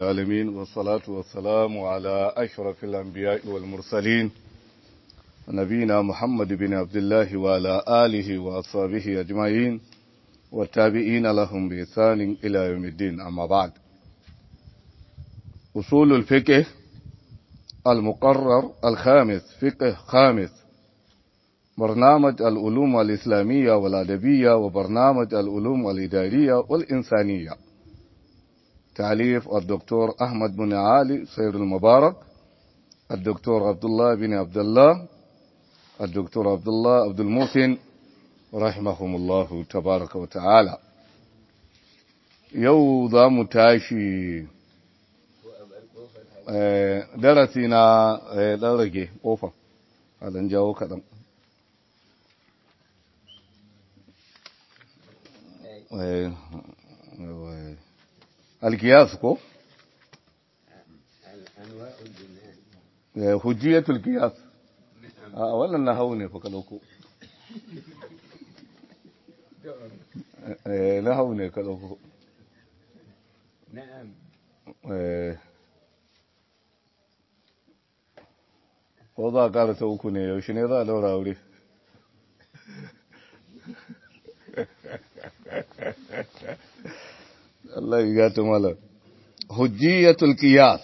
العالمين والصلاة والسلام على أشرف الأنبياء والمرسلين نبينا محمد بن عبد الله وعلى آله وأصحابه أجمعين والتابعين لهم بإحسان إلى يوم الدين أما بعد أصول الفقه المقرر الخامس فقه خامس برنامج العلوم الإسلامية والأدبية وبرنامج العلوم الإدارية والإنسانية تعليف الدكتور أحمد بن علي سيد المبارك الدكتور عبد الله بن عبد الله الدكتور عبد الله عبد المحسن رحمهم الله تبارك وتعالى yau za mu tashi darasi na ɗan rage ƙofa a ɗan jawo kaɗan alkiyas ko? hujjiyatul kiyas a wannan na hau ne fa kalauko na hau ne kalauko ko za a ƙara ta uku ne yaushe ne za a daura wuri Allah ya gata malar hujjiyatul qiyas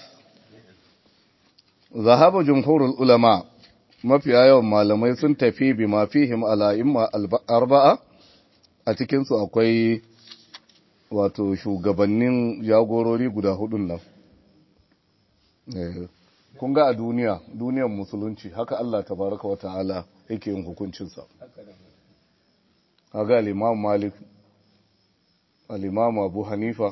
zahaba jumhurul ulama mafiya yawan malamai sun tafi bi ma fihim ala imma arba'a a cikin su akwai wato shugabannin jagorori guda hudun nan kun ga a duniya duniyar musulunci haka Allah tabaraka wata'ala yake yin hukuncinsa kaga al-imam malik al-imam abu hanifa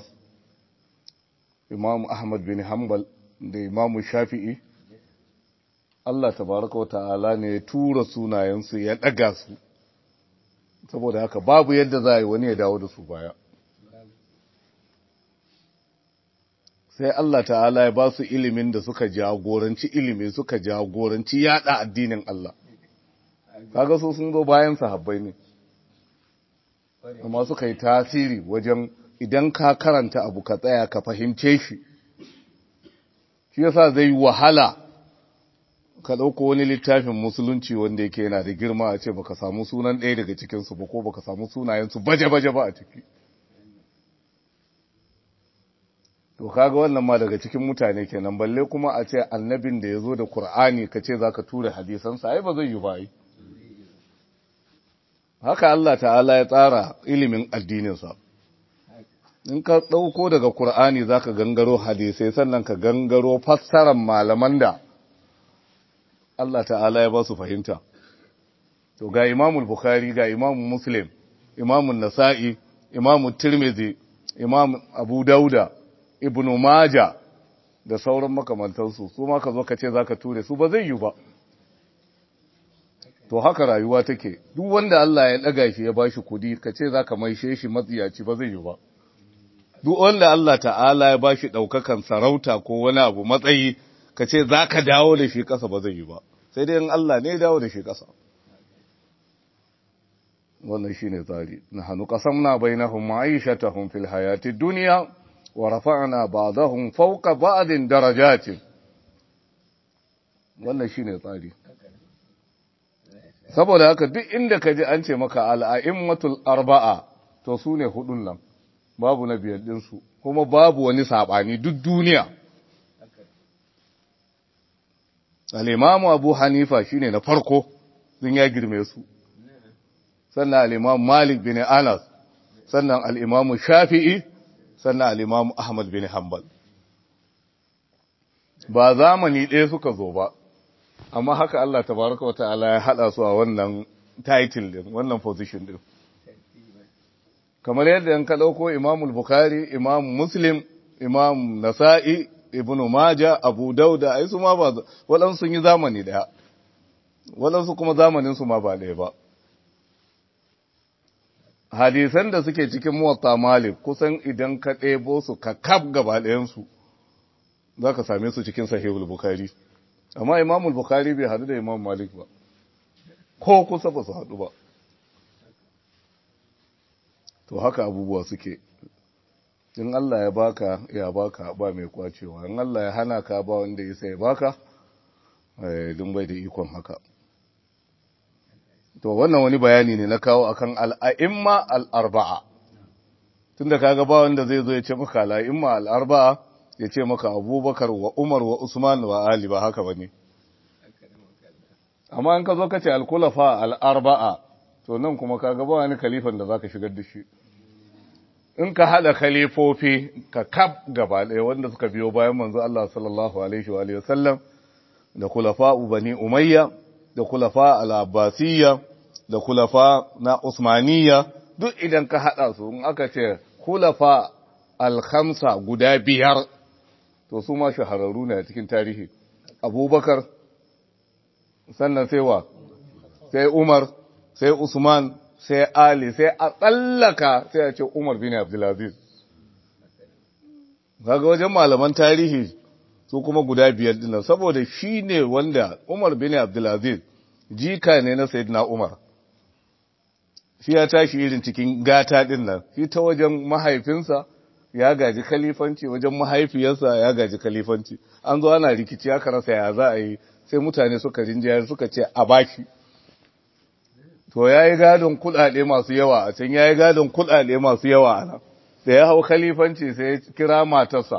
imam ahmad bin hanbal da imam shafi'i Allah tabaraka wa ta'ala ne ya tura sunayensu ya daga su saboda haka babu yadda za a yi wani ya dawo da su baya sai Allah ta'ala ya ba su ilimin da suka jagoranci ilimi suka jagoranci yada addinin Allah kaga su sun zo bayan sahabbai ne amma suka yi tasiri wajen idan ka karanta abu ka tsaya ka fahimce shi shi yasa zai yi wahala ka ɗauko wani littafin musulunci wanda yake yana da girma a ce baka samu sunan ɗaya daga cikinsu ba ko baka samu sunayensu baje-baje ba a ciki to kaga wannan ma daga cikin mutane kenan balle kuma a ce annabin da ya zo da Kur'ani ka ce za ka ture hadisansa ai ba zai yi ba yi haka Allah ta'ala ya tsara ilimin addininsa in ka ɗauko daga Kur'ani za ka gangaro hadisai sannan ka gangaro fassarar malaman da Allah ta'ala ya ba su fahimta to ga imamul bukhari ga imamun muslim imamun nasa'i imamun tirmidhi imam abu dauda ibnu maja da sauran makamantansu su ma ka zo ka ce za ka ture su ba zai yi ba to haka rayuwa take duk wanda Allah ya daga shi ya bashi kudi kace zaka maishe shi matsiyaci ba zai yi ba duk wanda Allah ta'ala ya bashi daukakan sarauta ko wani abu matsayi kace zaka dawo da shi kasa ba zai yi ba sai dai in Allah ne ya dawo da shi kasa wannan shine tsari nahnu qasamna bainahum ma'ishatahum fil hayati dunya wa rafa'na ba'dahum fawqa ba'din darajatin wannan shine tsari saboda haka duk inda ka ji an ce maka al'a'immatul arba'a to su ne hudun nan babu na biyar ɗinsu kuma babu wani saɓani duk duniya al'imamu abu hanifa shi ne na farko sun ya girme su sannan al'imamu malik bin anas sannan al'imamu shafi'i sannan al'imamu ahmad bin hanbal ba zamani ɗaya suka zo ba amma haka Allah tabaraka wata'ala ya hada su a wannan title din wannan position din kamar yadda yan ka dauko Imam Bukhari Imam Muslim Imam Nasa'i Ibn Majah Abu Dauda ai su ma ba waɗansu sun yi zamani daya waɗansu kuma zamanin su ma ba ɗaya ba hadisan da suke cikin Muwatta Malik kusan idan ka ɗebo su ka kaf gaba ɗayan su zaka same su cikin Sahihul Bukhari amma imamul bukhari bai hadu da imam malik ba ko kusa ba su hadu ba to haka abubuwa suke in Allah ya baka ya baka ba mai kwacewa in Allah ya hana ka ba wanda ya sai baka dun bai da ikon haka to wannan wani bayani ne na kawo akan al'a'imma al'arba'a tunda kaga ba wanda zai zo ya ce maka al'a'imma al'arba'a ya ce maka abubakar wa umar wa usman wa ali ba haka bane amma in ka zo ka ce al-kulafa al'arba'a to nan kuma kaga ba wani kalifan da zaka shigar da shi in ka haɗa khalifofi ka kaf gaba ɗaya wanda suka biyo bayan manzo Allah sallallahu alaihi wa alihi wasallam da kulafa bani umayya da kulafa al-abbasiyya da kulafa na usmaniyya duk idan ka haɗa su in aka ce kulafa al-khamsa guda biyar to su ma shahararru ne a cikin tarihi abubakar sannan sai wa sai umar sai usman sai Ali sai a tsallaka sai a ce Umar bin Abdulaziz. Kaga wajen malaman tarihi su kuma guda biyar dinnan saboda shi ne wanda Umar bin Abdulaziz jika ne na Sayyidina Umar. Shi ya tashi irin cikin gata dinnan, shi ta wajen mahaifinsa ya gaji kalifanci, wajen mahaifiyarsa ya gaji kalifanci. An zo ana rikici aka rasa ya za a yi sai mutane suka rinjayar suka ce a baki. to ya yi gadon kudade masu yawa a can ya yi gadon kudade masu yawa a nan da ya hau khalifanci sai ya kira matarsa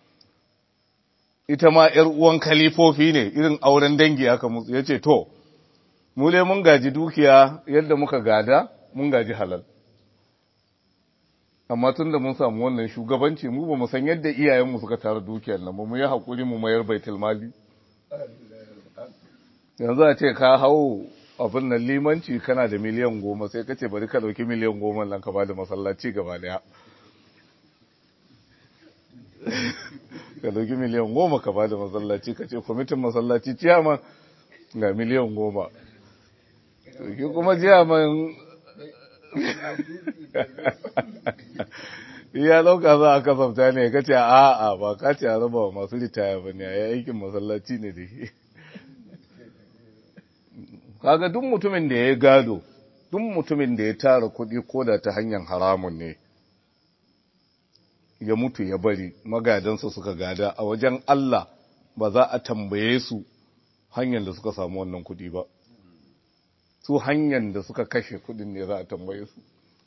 ita ma ‘yar uwan khalifofi ne irin auren dangi aka musu ya ce to mu dai mun gaji dukiya yadda muka gada mun gaji halal amma tun da mun samu wannan shugabanci mu ba mu san yadda iyayenmu suka tara dukiyar nan ba mu yi haƙuri mu mayar baitul mali yanzu a ce ka hau abin nan limanci kana da miliyan goma sai ka ce bari ka ɗauki miliyan goma nan ka ba da masallaci gaba daya ka ɗauki miliyan goma ka ba da masallaci ka ce kwamitin masallaci ciyaman ga miliyan goma ki kuma ciyaman ya ɗauka za a kasafta ne ka ce a'a ba ka ce a raba masu ritaya ba ne a yi aikin masallaci ne da shi kaga duk mutumin da ya gado duk mutumin da ya tara kuɗi ko da ta hanyar haramun ne ya mutu ya bari magadansa suka gada a wajen Allah ba za a tambaye su hanyar da suka samu wannan kuɗi ba su hanyar da suka kashe kuɗin ne za a tambaye su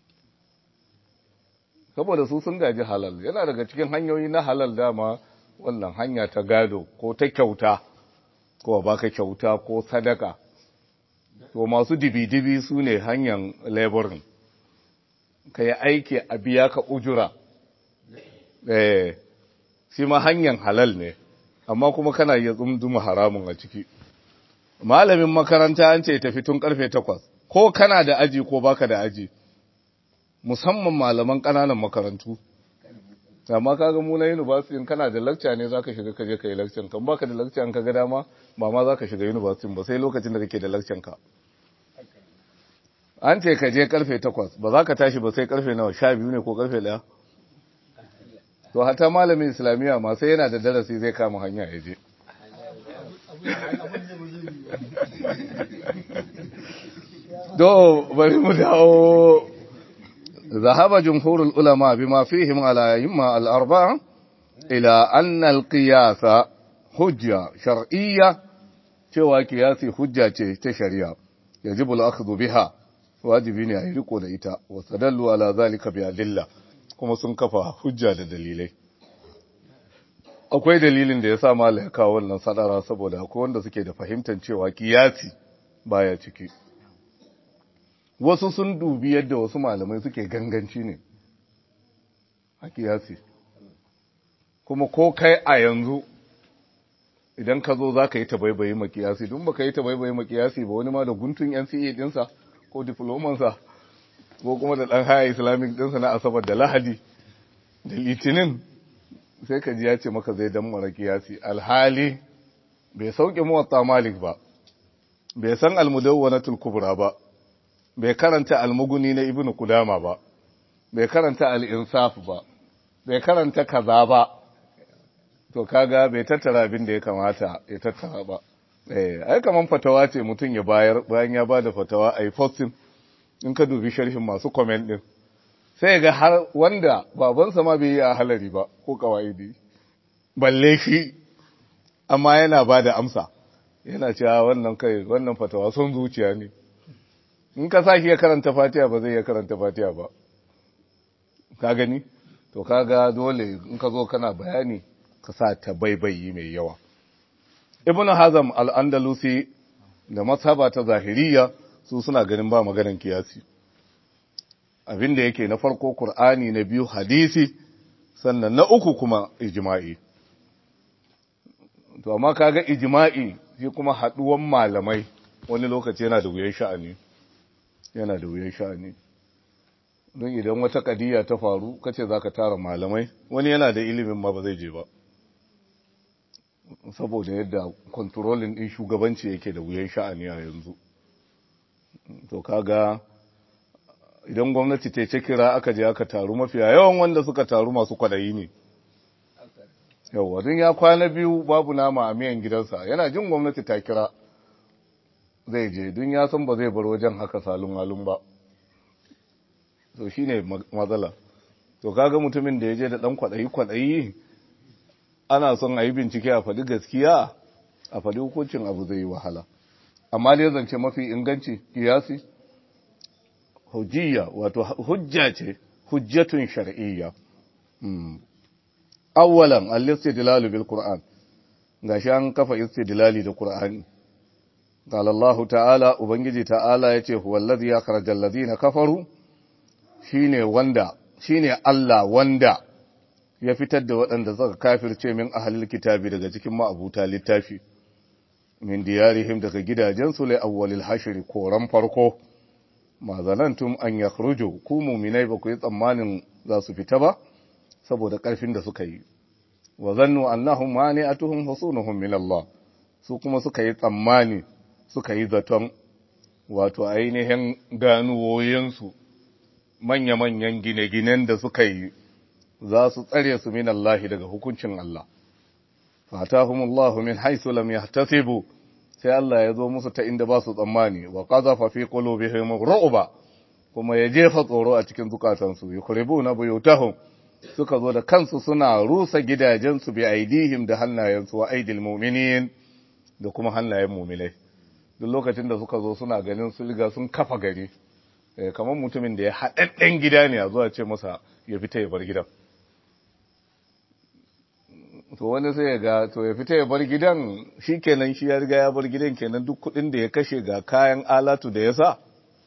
saboda su sun gaji halal yana daga cikin hanyoyi na halal dama wannan hanya ta gado ko ta kyauta ko baka kyauta ko sadaka to masu dibi-dibi su ne hanyar laborin ka yi aiki a biya ka ujura eh shi ma hanyar halal ne amma kuma kana iya tsumduma haramun a ciki malamin makaranta an ce tafi tun karfe takwas ko kana da aji ko baka da aji musamman malaman ƙananan makarantu amma kaga mu na university kana da lecture ne zaka shiga kaje kai lecture kan baka da lecture ka ga dama ba ma zaka shiga university ba sai lokacin da kake da lecture ka an ce ka je karfe 8 ba za ka tashi ba sai karfe nawa 12 ne ko karfe 1 to hata malamin islamiya ma sai yana da darasi zai kama hanya ya je do bari mu dawo ذهب جمهور العلماء بما فيهم على أئمة الأربعة إلى أن القياس حجة شرعية cewa kiyasi hujja ce ta shari'a yajibu al-akhdhu biha wajibi ne a yi riko da ita wa sadallu ala zalika bi adilla kuma sun kafa hujja da dalilai akwai dalilin da yasa malai kawo wannan sadara saboda akwai wanda suke da fahimtar cewa kiyasi baya ciki wasu sun dubi yadda wasu malamai suke ganganci ne a kiyasi kuma ko kai a yanzu idan ka zo za ka yi tabaibayi makiyasi don ba ka yi tabaibayi makiyasi ba wani ma da guntun NCA dinsa ko diplomansa ko kuma da ɗan haya islamic dinsa na asabar da lahadi da litinin sai ka ji ya ce maka zai dan mara kiyasi alhali bai sauke muwatta malik ba bai san almudawwanatul kubra ba bai karanta almuguni na ibnu kudama ba bai karanta al-insaf ba bai karanta kaza ba to kaga bai tattara abin da ya kamata ya tattara ba eh ai kaman fatawa ce mutum ya bayar bayan ya bada fatawa ai posting in ka dubi sharhin masu comment din sai ga har wanda babansa ma bai yi a halari ba ko kawaidi balle shi amma yana ba da amsa yana cewa wannan kai wannan fatawa son zuciya ne in ka saki ya karanta fatiha ba zai ya karanta fatiha ba ka gani to kaga dole in ka zo kana bayani ka sa ta baibayi mai yawa ibnu hazam al-andalusi da mazhaba ta zahiriya su suna ganin ba maganan kiyasi abinda yake na farko qur'ani na biyu hadisi sannan na uku kuma ijma'i to amma kaga ijma'i shi kuma haduwan malamai wani lokaci yana da wuyan sha'ani yana da wuyan sha'ani don idan wata kadiya ta faru kace zaka tara malamai wani yana da ilimin ma ba zai je ba saboda yadda kontrolin din shugabanci yake da wuyan sha'ani a yanzu to kaga idan gwamnati ta ce kira aka je aka taru mafiya yawan wanda suka taru masu kwadayi ne yauwa don ya kwana biyu babu nama a miyan gidansa yana jin gwamnati ta kira zai je don ya san ba zai bar wajen haka salun halun ba to shi ne matsala to kaga mutumin da ya je da ɗan kwaɗayi-kwaɗayi ana son a yi bincike a faɗi gaskiya a faɗi hukuncin abu zai yi wahala amma dai zance mafi inganci kiyasi hujjiya wato hujja ce hujjatun shar'iyya awwalan al-istidlalu bil qur'an gashi an kafa istidlali da qur'ani qala Allah ta'ala ubangiji ta'ala yace huwa allazi akhraja alladhina kafaru shine wanda shine Allah wanda ya fitar da waɗanda suka kafirce min ahlul kitabi daga cikin ma'abuta littafi min diyarihim daga gidajensu lai awwalil hashri koran farko ma zanantum an yakhruju ku mu'minai ba ku yi tsammanin za su fita ba saboda ƙarfin da suka yi wa zannu annahum mani'atuhum husunuhum min Allah su kuma suka yi tsammani suka yi zaton wato ainihin ganuwoyinsu manya-manyan gine-ginen da suka yi za su tsare su min Allah daga hukuncin Allah fatahumullahu min haythu lam yahtasibu sai Allah ya zo musu ta inda ba su tsammani wa qadhafa fi qulubihim ru'ba kuma ya jefa tsoro a cikin zukatansu yukribuna buyutahum suka zo da kansu suna rusa gidajensu bi aidihim da hannayensu wa aidil mu'minin da kuma hannayen mu'minai duk lokacin da suka zo suna ganin su riga sun kafa gari kamar mutumin da ya haɗaɗɗen gida ne a zuwa ce masa ya fita ya bar gidan to wani sai ya ga to ya fita ya bar gidan shi kenan shi ya riga ya bar gidan kenan duk kuɗin da ya kashe ga kayan alatu da ya sa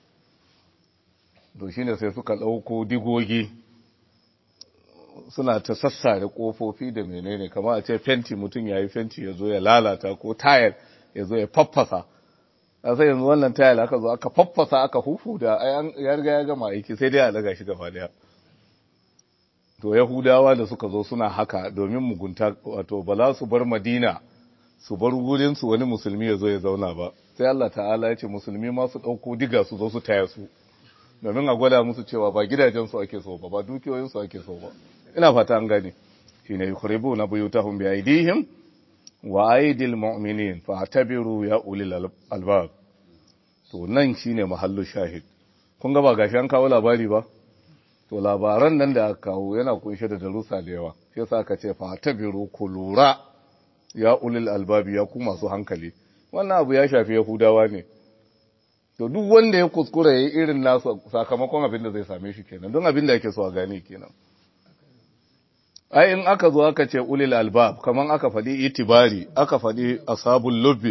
to shine sai suka ɗauko digogi suna ta sassare ƙofofi da menene kamar a ce fenti mutum ya yi fenti ya zo ya lalata ko tayar ya zo ya faffasa a sai yanzu wannan tayar aka zo aka faffasa aka hufu da ya riga ya gama aiki sai dai a daga shi gaba daya to yahudawa da suka zo suna haka domin mugunta wato ba za su bar madina su bar wurinsu wani musulmi ya zo ya zauna ba sai Allah ta'ala ya ce musulmi ma su ɗauko diga su zo su taya su domin a gwada musu cewa ba gidajensu ake so ba ba dukiyoyinsu ake so ba ina fata an gane shine yukhribu na buyutahum bi aidihim wa aidil mu'minin fa tabiru ya ulil albab to nan shine mahallu shahid kun ga ba gashi an kawo labari ba to labaran nan da aka kawo yana kunshe da darussa da yawa sai yasa aka ce fa tabiru ku lura ya ulil albab ya ku masu hankali wannan abu ya shafi yahudawa ne to duk wanda ya kuskura yayi irin nasu sakamakon abin da zai same shi kenan don abin da yake so a gane kenan ai in aka zo aka ce ulil albab kaman aka faɗi itibari aka faɗi ashabul lubbi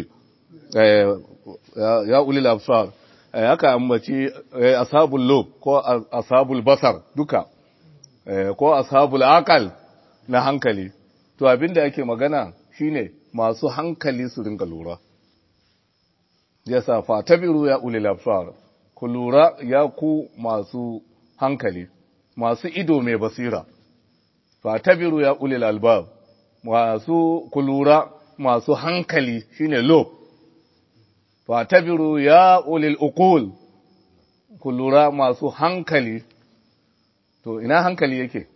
ya ulil absar aka ambaci ashabul lub ko ashabul basar duka ko ashabul aqal na hankali to abinda yake magana shine masu hankali su ringa lura yasa fa tabiru ya ulil absar ku lura ya ku masu hankali masu ido mai basira fatabiru ya ulil albab masu kulura masu hankali shine lob fatabiru ya ulil uqul kulura masu hankali to ina hankali yake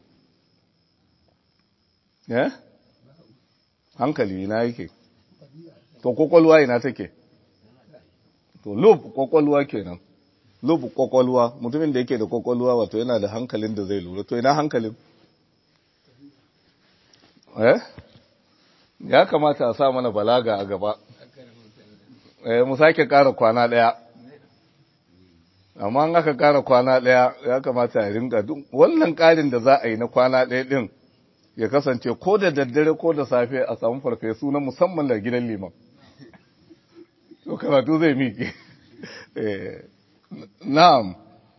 eh hankali ina yake to kokolwa ina take to lob kokolwa kenan lubu kwakwalwa mutumin da yake da kwakwalwa wato yana da hankalin da zai lura to ina hankalin eh ya kamata a sa mana balaga a gaba eh mu sake ƙara kwana ɗaya amma an aka ƙara kwana ɗaya ya kamata a ringa duk wannan ƙarin da za a yi na kwana ɗaya ɗin ya kasance ko da daddare ko da safe a samu farfesu na musamman da gidan liman to karatu zai miƙe na'am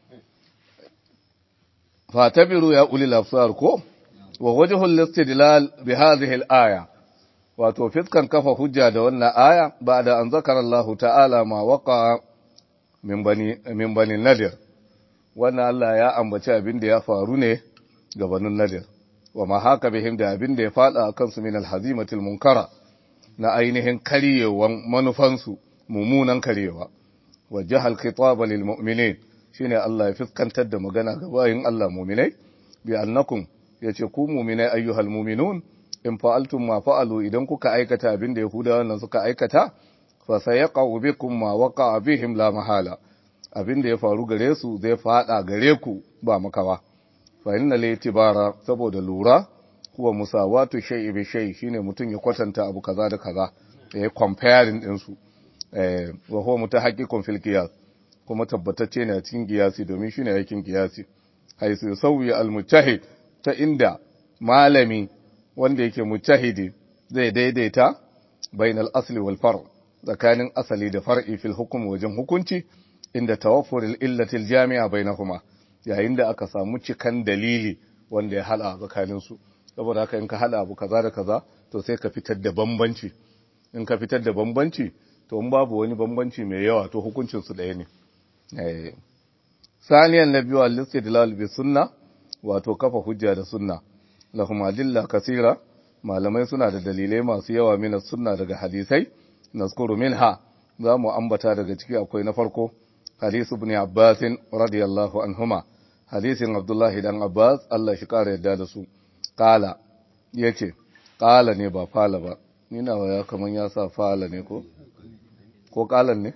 fatabiru ya uli lafsar ko wa wajhul istidlal bi hadhihi al-aya wato fiskan kafa hujja da wannan aya ba'da an zakara Allah ta'ala ma waqa min bani min bani nadir wannan Allah ya ambaci abin da ya faru ne ga banin nadir wa ma haka bihim da abin da ya fada akan su min al-hazimatil munkara na ainihin karyewan manufansu mummunan karyewa wa jahal khitaba lil mu'minin shine Allah ya fiskantar da magana ga bayin Allah mu'minai bi annakum yace ku mu'minai ayyuhal mu'minun in fa'altum ma fa'alu idan kuka aikata abin da yahudawa nan suka aikata fa sayaqa'u bikum ma waqa'a bihim la mahala abin da ya faru gare su zai fada gare ku ba makawa fa inna litibara saboda lura huwa musawatu shay'i bi shay shine mutun ya kwatanta abu kaza da kaza ya comparing din su eh wa huwa mutahaqqiqun fil qiyas kuma tabbatacce ne a cikin qiyasi domin shine aikin qiyasi haisu sauyi al mujtahid ta inda malami wanda yake mujtahidi zai daidaita bainal asli wal far tsakanin asali da far'i fil hukm wajen hukunci inda tawaffur al illati al jami'a bainahuma yayin da aka samu cikan dalili wanda ya hada tsakanin su saboda haka in ka hada abu kaza da kaza to sai ka fitar da bambanci in ka fitar da bambanci to in babu wani bambanci mai yawa to hukuncin su ɗaya ne eh saniyan nabiyu al-istidlal bi sunna wato kafa hujja da sunna lahum adilla kasira malamai suna da dalilai masu yawa min sunna daga hadisai nazkuru minha za mu ambata daga ciki akwai na farko hadisu ibn abbas radiyallahu anhuma hadisin abdullahi dan abbas Allah shi kare yadda da su qala yace qala ne ba fala ba ni nawa ya kaman ya sa fala ne ko ko qalan ne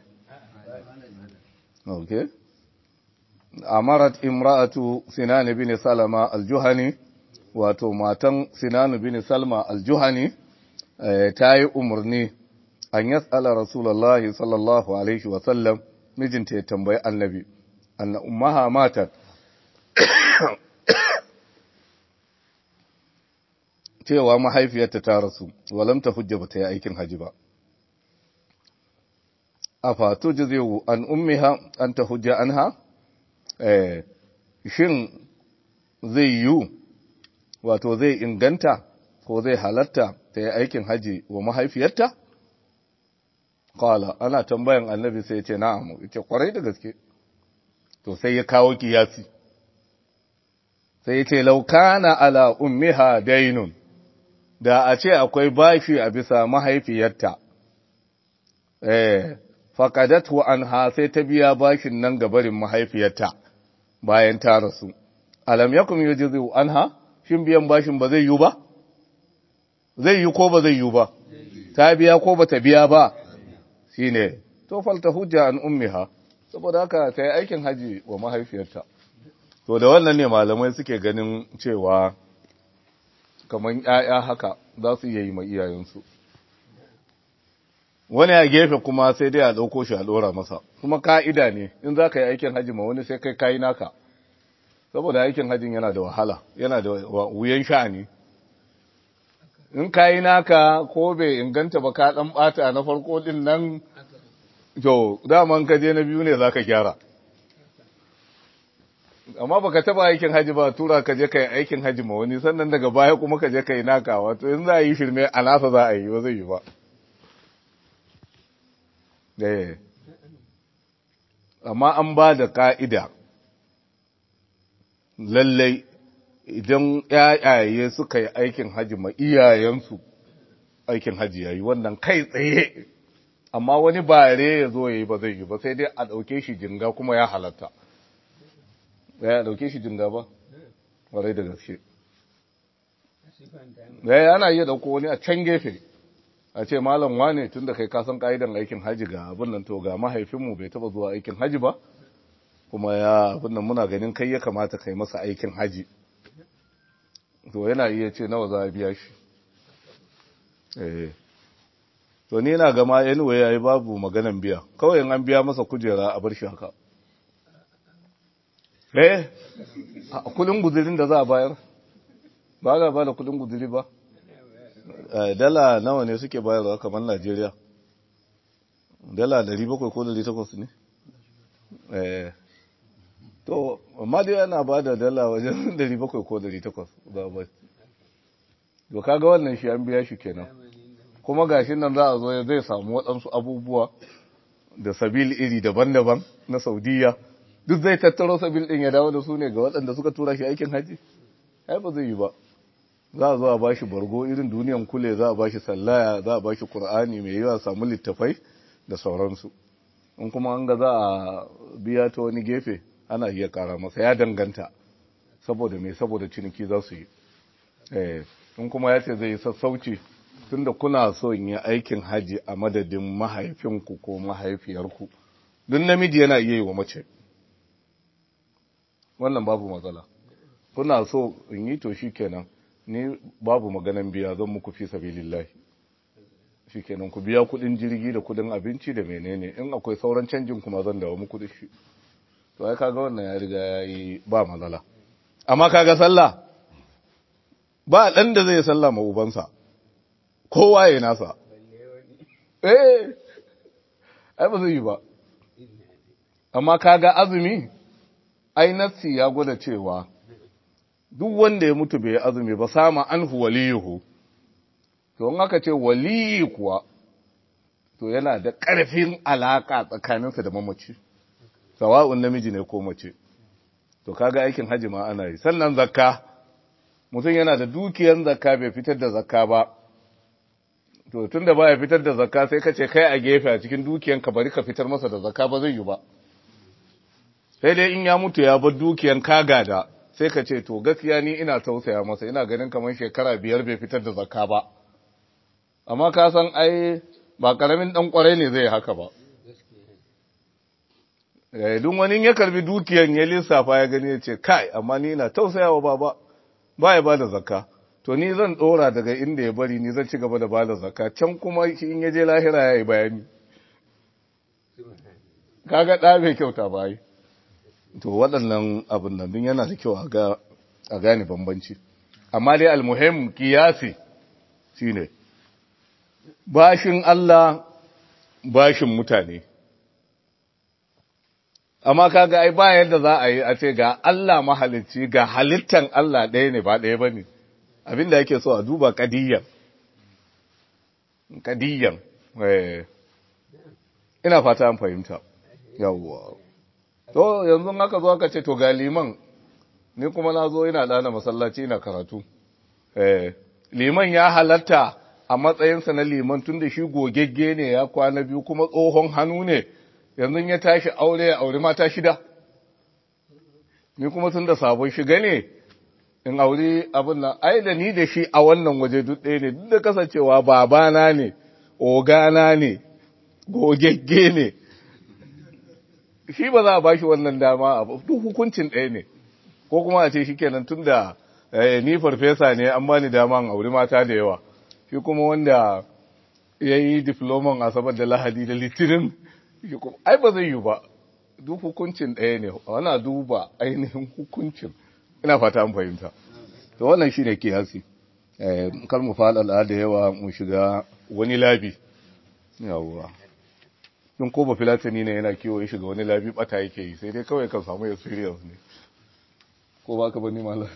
okay amarat imra'atu sinan bin salama al-juhani wato matan sinan bin salma al-juhani ta yi umarni an yas'ala rasulullahi sallallahu alaihi wa sallam mijinta ya tambayi annabi anna ummaha matat cewa mahaifiyarta ta rasu walam ta hujja ba ta yi aikin haji ba a fatu jizewu an ummiha an ta hujja anha shin zai yiwu wato zai inganta ko zai halatta ta yi aikin haji wa mahaifiyarta? Kala, ana tambayan annabi sai ce na'amu, ita kwarai da gaske, to sai ya kawo kiyasi. Sai ce, laukana ala ummiha dainun, da a ce akwai bashi a bisa mahaifiyarta, eh, faƙadatu an ha sai ta biya bashin nan gabarin mahaifiyarta bayan ta rasu. Alam yakum yujizu anha shin biyan bashin ba zai yi ba zai yi ko ba zai yi ba ta biya ko ba ta biya ba shine to falta hujja an ummiha saboda haka ta yi aikin haji wa mahaifiyarta to da wannan ne malamai suke ganin cewa kamar ƴaƴa haka za su iya yi ma iyayensu wani a gefe kuma sai dai a ɗauko shi a ɗora masa kuma ka'ida ne in za ka yi aikin haji ma wani sai kai kayi naka saboda aikin hajjin yana da wahala yana da wuyan sha'ani in ka yi naka ko bai inganta ba ka ɗan ɓata na farko ɗin nan to daman ka je na biyu ne za ka gyara amma baka taba aikin haji ba tura ka je ka yi aikin haji ma wani sannan daga baya kuma ka je ka yi naka wato in za a yi shirme a nasa za a yi ba zai yi ba amma an ba da ka'ida lallai idan ‘ya'yaye suka yi aikin haji ma iyayensu aikin haji ya yi wannan kai tsaye amma wani bare ya zo ya yi ba zai yi ba sai dai a ɗauke shi jinga kuma ya halatta ya ɗauke shi jinga ba warai da gaske ya ana iya ɗauko wani a can gefe a ce malam wane tun da kai kasan ƙa'idan aikin haji ga abin nan to ga mahaifinmu bai taɓa zuwa aikin haji ba kuma ya abinda muna ganin kai ya kamata kai masa aikin haji to yana iya ce nawa za a biya shi eh to ni na gama anyway yayi babu maganan biya kawai in an biya masa kujera a bar shi haka eh kudin guzurin da za a bayar ba ga ba da kudin guzuri ba dala nawa ne suke bayarwa kamar Najeriya dala 700 ko 800 ne eh to amma dai ana ba da dala wajen 700 ko 800 ba ba to kaga wannan shi an biya shi kenan kuma gashin nan za a zo zai samu waɗansu abubuwa da sabil iri daban-daban na Saudiya duk zai tattaro sabil ɗin ya dawo da su ne ga waɗanda suka tura shi aikin haji ai ba zai yi ba za a zo a bashi bargo irin duniyan kule za a bashi sallaya za a bashi qur'ani mai yawa samu littafai da sauransu in kuma an ga za a biya ta wani gefe ana iya kara masa ya danganta saboda mai saboda ciniki za su yi in kuma ya ce zai yi sassauci tunda kuna so in yi aikin haji a madadin mahaifinku ko mahaifiyarku duk namiji yana iya yi wa mace wannan babu matsala kuna so in yi to shi kenan ni babu maganan biya zan muku fi sabilillahi shi kenan ku biya kudin jirgi da kudin abinci da menene in akwai sauran canjin kuma zan dawo muku da shi to ai kaga wannan ya riga ya yi ba matsala amma kaga sallah ba dan da zai sallah ma ubansa kowa ya nasa eh ai ba zai yi ba amma kaga azumi ai nassi ya gwada cewa duk wanda ya mutu bai azumi ba sama anhu waliyuhu to in aka ce waliyi kuwa to yana da ƙarfin alaka tsakaninsa da mamaci sawa'un namiji ne ko mace to kaga aikin haji ma ana yi sannan zakka mutum yana da dukiyar zakka bai fitar da zakka ba to tunda baya fitar da zakka sai ka ce kai a gefe a cikin dukiyanka bari ka fitar masa da zakka ba zai yi ba sai dai in ya mutu ya bar dukiyan kaga da sai ka ce to gaskiya ni ina tausaya masa ina ganin kamar shekara biyar bai fitar da zakka ba amma ka san ai ba karamin dan kwarai ne zai haka ba eh duk wani ya karbi dukiyan ya lissafa ya gani ya ce kai amma ni ina tausayawa baba ba ya bada zakka to ni zan dora daga inda ya bari ni zan ci gaba da bada zakka can kuma in ya je lahira ya yi bayani kaga da bai kyauta ba yi to waɗannan abin nan din yana da kyau a gane bambanci amma dai almuhim kiyasi shine bashin Allah bashin mutane amma kaga ai ba yadda za a yi a ce ga Allah mahalicci ga halittan Allah ɗaya ne ba ɗaya bane abinda yake so a duba kadiyyan kadiyyan ina fata an fahimta yawwa to yanzu aka zo aka ce to ga liman ni kuma na zo ina dana masallaci ina karatu eh liman ya halatta a matsayinsa na liman tunda shi gogegge ne ya kwana biyu kuma tsohon hannu ne yanzu ya tashi aure ya aure mata shida ni kuma tunda sabon shiga ne in aure abin nan ai da ni da shi a wannan waje duk ɗaya ne duk da kasancewa babana ne ogana ne gogegge ne shi ba za a bashi wannan dama a duk hukuncin ɗaya ne ko kuma a ce shi kenan tun da ni farfesa ne an bani dama an auri mata da yawa shi kuma wanda ya yi diploman asabar da lahadi da litinin ai ba zai yi ba duk hukuncin ɗaya ne wana duba ainihin hukuncin ina fata an fahimta to wannan shi ne kiyasi kar mu faɗaɗa da yawa mu shiga wani labi yawwa don ko ba filatani ne yana kiwo ya shiga wani labi bata yake yi sai dai kawai kan samu experience ne ko ba ka bani malam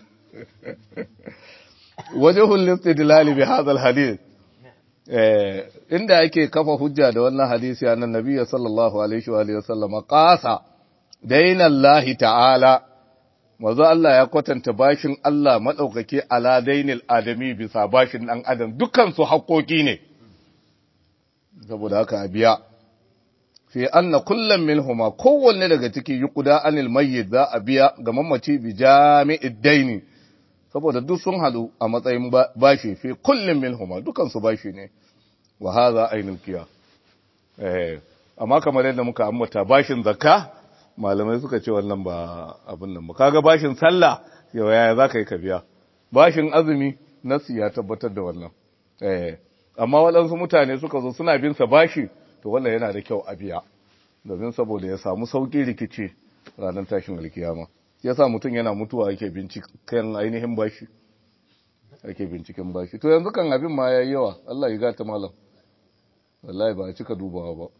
wajhul istidlal bi hadha alhadith eh inda ake kafa hujja da wannan hadisi annan nabi sallallahu alaihi wa alihi wasallam qasa daina Allah ta'ala wazo Allah ya kwatanta bashin Allah madaukake ala dainil adami bisa bashin dan adam dukkan su haƙoƙi ne saboda haka a biya fi anna kullum minhuma kowanne daga ciki yuqda anil mayyit za a biya ga mamaci bi jami'id daini saboda duk sun hadu a matsayin bashi fi kullum minhuma dukan su bashi ne wa hadha ainul qiyas eh amma kamar yadda muka ambata bashin zakka malamai suka ce wannan ba abin nan ba kaga bashin sallah yau yaya za ka yi ka biya bashin azumi nasu ya tabbatar da wannan eh amma waɗansu mutane suka zo suna bin sa bashi to wannan yana da kyau a biya domin saboda ya samu sauƙi rikici ranar tashin alkiyama yasa mutum yana mutuwa ake binciken ainihin bashi ake binciken bashi to yanzu kan abin ma yayi yawa Allah ya gata malam wallahi ba a cika dubawa ba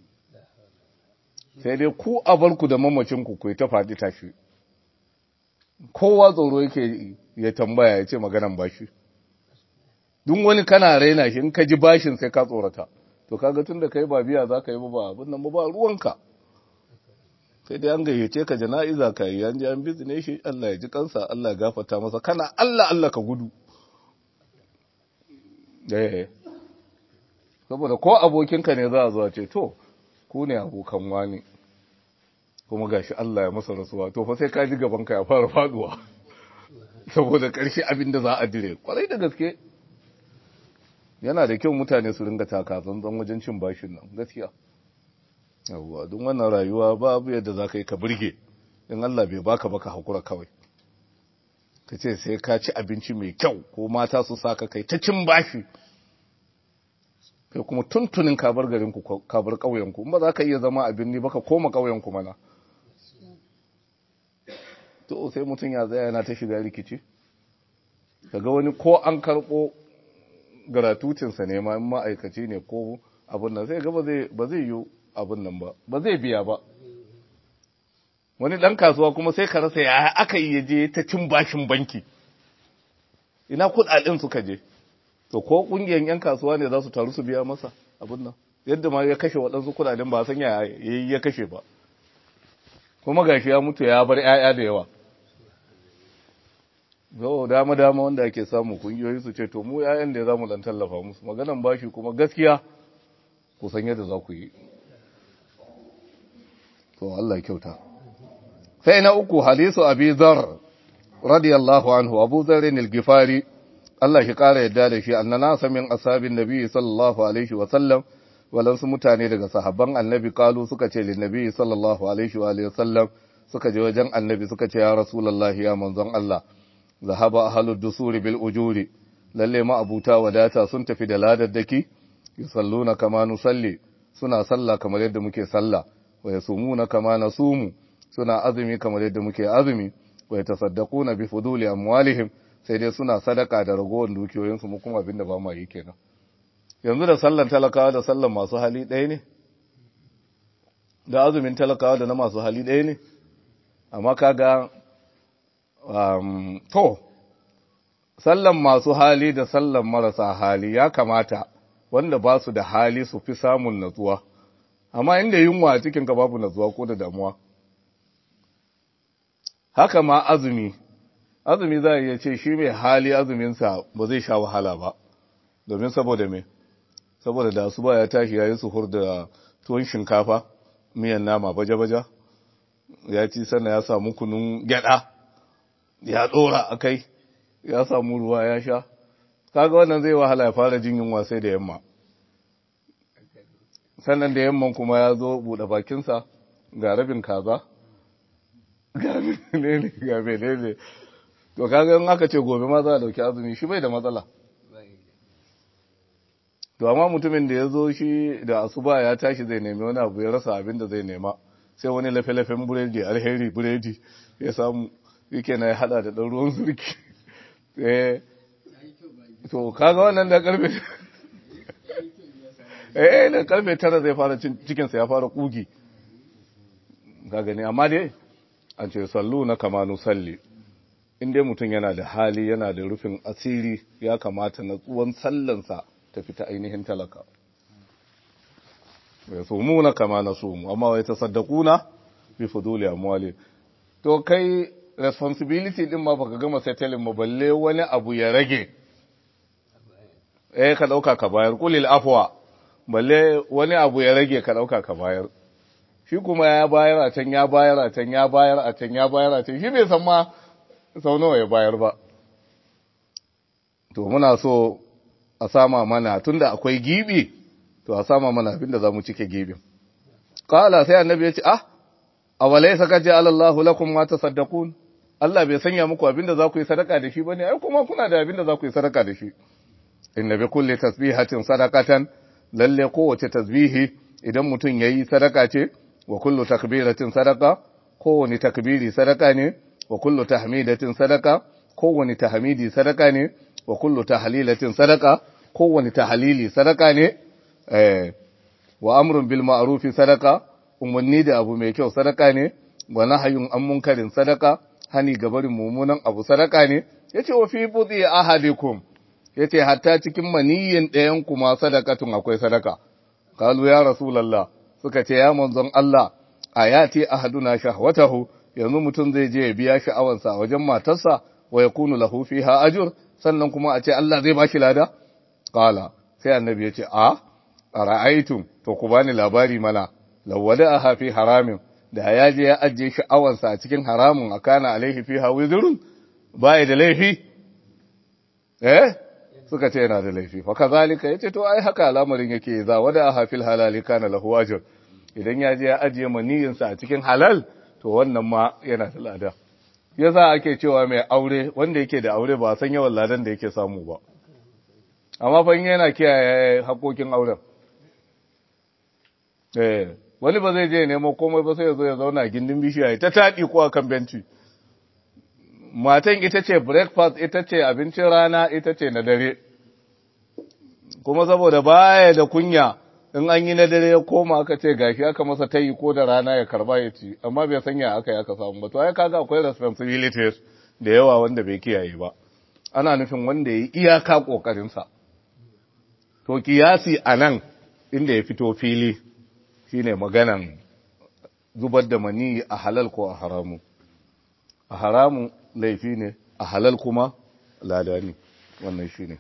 sai dai ku a barku da mamacin ku ku ta faɗi tashi kowa tsoro yake ya tambaya ya ce maganan bashi duk wani kana raina shi in ka ji bashin sai ka tsorata to kaga tun da kai ba biya za ka yi ba abin nan ba ruwanka sai dai an gayyace ka jana'iza ka yi an ji an bizine shi Allah ya ji kansa Allah ya gafarta masa kana Allah Allah ka gudu eh saboda ko abokinka ne za a zuwa ce to ku ne abokan wani kuma gashi Allah ya masa rasuwa to fa sai ka ji gaban ka ya fara faduwa saboda ƙarshe abin da za a dire kwarai da gaske yana da kyau mutane su ringa taka tsantsan wajen cin bashin nan gaskiya yawwa don wannan rayuwa babu yadda za ka yi ka burge in Allah bai baka baka hakura kawai ka ce sai ka ci abinci mai kyau ko mata su saka kai ta cin bashi kai kuma tuntunin kabar garinku kabar ƙauyenku in ba za ka iya zama abin ni baka koma ƙauyenku mana to sai mutum ya zaya yana ta shiga rikici kaga wani ko an karɓo garatutinsa ne ma in ma'aikaci ne ko abin nan sai ga ba zai yi abin nan ba ba zai biya ba wani ɗan kasuwa kuma sai ka rasa ya aka yi je ta cin bashin banki ina kuɗaɗen suka je to ko ƙungiyar 'yan kasuwa ne za su taru su biya masa abin nan yadda ma ya kashe waɗansu kuɗaɗen ba san ya ya kashe ba kuma gashi ya mutu ya bar 'ya'ya da yawa zo dama dama wanda ake samu kungiyoyi su ce to mu yayan da za mu dan tallafa musu maganan bashi kuma gaskiya ku san yadda za ku yi to Allah kyauta sai na uku hadisu abi dhar radiyallahu anhu abu dharr al-gifari Allah shi kara yadda da shi annana samin ashabin nabi sallallahu alaihi wa sallam walansu mutane daga sahabban annabi kalu suka ce lin nabi sallallahu alaihi wa alihi sallam suka je wajen annabi suka ce ya rasulullahi ya manzon Allah zahaba ahlud dusuri bil ujuri lalle ma abuta wadata sun tafi da ladaddaki yusalluna kama nusalli suna sallah kamar yadda muke sallah wa yasumuna kama nasumu suna azumi kamar yadda muke azumi wa yatasaddaquna bi fuduli amwalihim sai dai suna sadaka da ragowar dukiyoyinsu mu kuma abinda ba ma yi kenan yanzu da sallan talakawa da sallan masu hali ɗaya ne da azumin talakawa da na masu hali ɗaya ne amma kaga um, to sallan masu hali da sallan marasa hali ya kamata wanda ba su da hali su fi samun natsuwa amma inda yunwa a cikinka babu natsuwa ko da damuwa haka ma azumi azumi za a iya ce shi mai hali azuminsa ba zai sha wahala ba domin saboda me saboda da su ba ya tashi ya yi suhur da tuwon shinkafa miyan nama baja-baja ya ci sannan ya samu kunun gyada ya dora a kai ya samu ruwa ya sha kaga wannan zai wahala ya fara jin yunwa sai da yamma sannan da yamman kuma ya zo buɗe bakinsa ga rabin kaza ga menene ga menene to kaga in aka ce gobe ma za a dauki azumi shi bai da matsala to amma mutumin da ya zo shi da asuba ya tashi zai nemi wani abu ya rasa abin da zai nema sai wani lafe-lafen buredi alheri buredi ya samu yake na ya hada da ɗan ruwan zurki to kaga wannan da karfe eh da karfe tara zai fara cikinsa ya fara kugi ka gani amma dai an ce sallu na kamanu salli in dai mutum yana da hali yana da rufin asiri ya kamata na tsuwan sallansa ta fita ainihin talaka ya sumu na kama na sumu amma wai ta saddakuna bi fuduli amwali to kai responsibility din ma baka gama settling ma balle wani abu ya rage eh ka dauka ka bayar kulil afwa balle wani abu ya rage ka dauka ka bayar shi kuma ya bayar a can ya bayar a can ya bayar a can ya bayar a can shi bai san ma sau nawa ya bayar ba to muna so a sama mana tunda akwai gibi to a sama mana abin da za mu cike gibin kala sai annabi ya ce ah awalaysa qad ja'ala Allahu lakum ma tasaddaqun Allah bai sanya muku abinda za ku yi sadaka da shi bane ai kuma kuna da abinda za ku yi sadaka da shi inna bi kulli tasbihatin sadaqatan lalle kowace tasbihi idan mutum yayi sadaka ce wa kullu takbiratin sadaqa kowani takbiri sadaka ne wa kullu tahmidatin sadaka kowani tahmidi sadaka ne wa kullu tahlilatin sadaka kowani tahlili sadaka ne eh wa amrun bil ma'ruf sadaka umarni da abu mai kyau sadaka ne wa nahyun an munkarin sadaka hani gabarin mummunan abu sadaka ne yace wa fi budi ahadikum yace hatta cikin maniyyin ɗayan kuma sadakatun akwai sadaka qalu ya rasulullah suka ce ya manzon Allah ayati ahaduna shahwatahu yanzu mutum zai je ya biya sha'awansa a wajen matarsa wa yakunu lahu fiha ajr sannan kuma a ce Allah zai bashi lada qala sai annabi yace a ara'aytum to ku bani labari mana lawada aha fi haramin da ya je ya ajiye sha'awansa a cikin haramun akana alaihi fiha wizrun bai da laifi eh suka ce yana da laifi fa kazalika yace to ai haka al'amarin yake za wada aha fil halali kana lahu ajr idan ya je ya ajiye maniyinsa a cikin halal to wannan ma yana da lada yasa ake cewa mai aure wanda yake da aure ba san yawan ladan da yake samu ba amma fa yana kiyaye haƙoƙin auren eh wani ba zai je nemo komai ba sai ya zo ya zauna a gindin bishiya ta taɗi ko a kan benci matan ita ce breakfast ita ce abincin rana ita ce na dare kuma saboda baya da kunya in an yi na dare ya koma aka ce gashi aka masa tayi ko da rana ya karba ya ci amma bai sanya aka yi aka samu ba to ai kaga akwai responsibilities da yawa wanda bai kiyaye ba ana nufin wanda ya yi iyaka kokarinsa to kiyasi a nan inda ya fito fili shine maganan zubar da mani a halal ko a haramu a haramu laifi ne a halal kuma lada ne wannan shine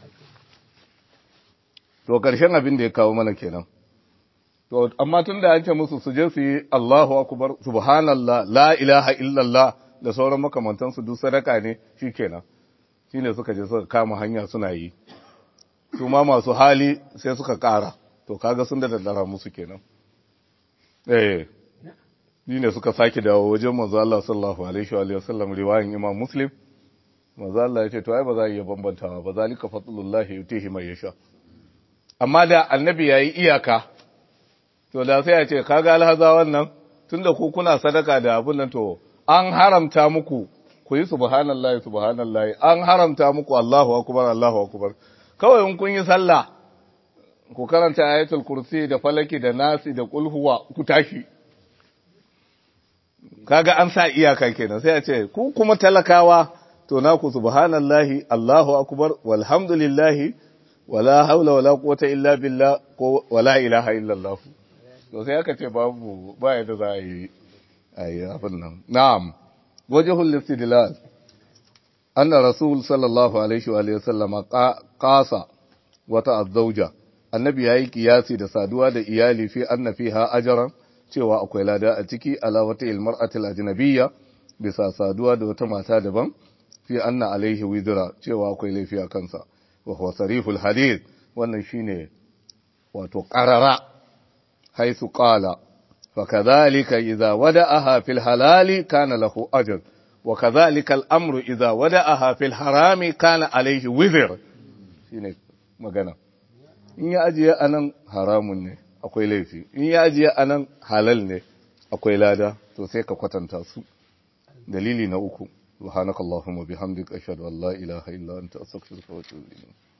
to ƙarshen abin da ya kawo mana kenan to amma tun da an ce musu su je su yi Allahu akbar subhanallah la ilaha illallah da sauran makamantansu duk sadaka ne shikenan shine suka je suka kama hanya suna yi su ma masu hali sai suka ƙara to kaga sun da daddara musu kenan eh ne suka sake dawo wajen manzo Allah sallallahu alaihi wa sallam riwayan Imam Muslim manzo Allah ya ce to ai ba za a iya bambantawa ba zalika fadlullahi yutihi man yasha amma da annabi yayi iyaka to da sai ya ce kaga alhaza wannan tunda ku kuna sadaka da abun nan to an haramta muku ku yi subhanallahi subhanallahi an haramta muku Allahu akbar Allahu akbar kawai in kun yi sallah ku karanta ayatul kursi da falaki da nasi da kulhuwa ku tashi kaga an sa iyaka kenan sai a ce ku kuma talakawa to naku subhanallahi Allahu akbar walhamdulillahi wala haula wala quwwata illa billah ko wala ilaha illa Allah to sai aka ce babu ba yadda za a yi ayi abin nan na'am wajhul istidlal anna rasul sallallahu alaihi wa alihi wasallama qasa wata azzauja annabi yayi kiyasi da saduwa da iyali fi anna fiha ajran cewa akwai lada a ciki ala wata ilmar'atil ajnabiyya bisa saduwa da wata mata daban fi anna alaihi wizra cewa akwai laifi a kansa wa huwa sarihul hadith wannan shine wato qarara haythu qala fakadhalika idza wada'aha fil halali kana lahu ajr wa kadhalika al-amru idza wada'aha fil harami kana alaihi wizr shine magana in ya ajiye anan haramun ne akwai laifi in ya ajiye anan halal ne akwai lada to sai ka kwatanta su dalili na uku subhanakallahumma bihamdika ashhadu an la ilaha illa anta astaghfiruka wa atubu ilayk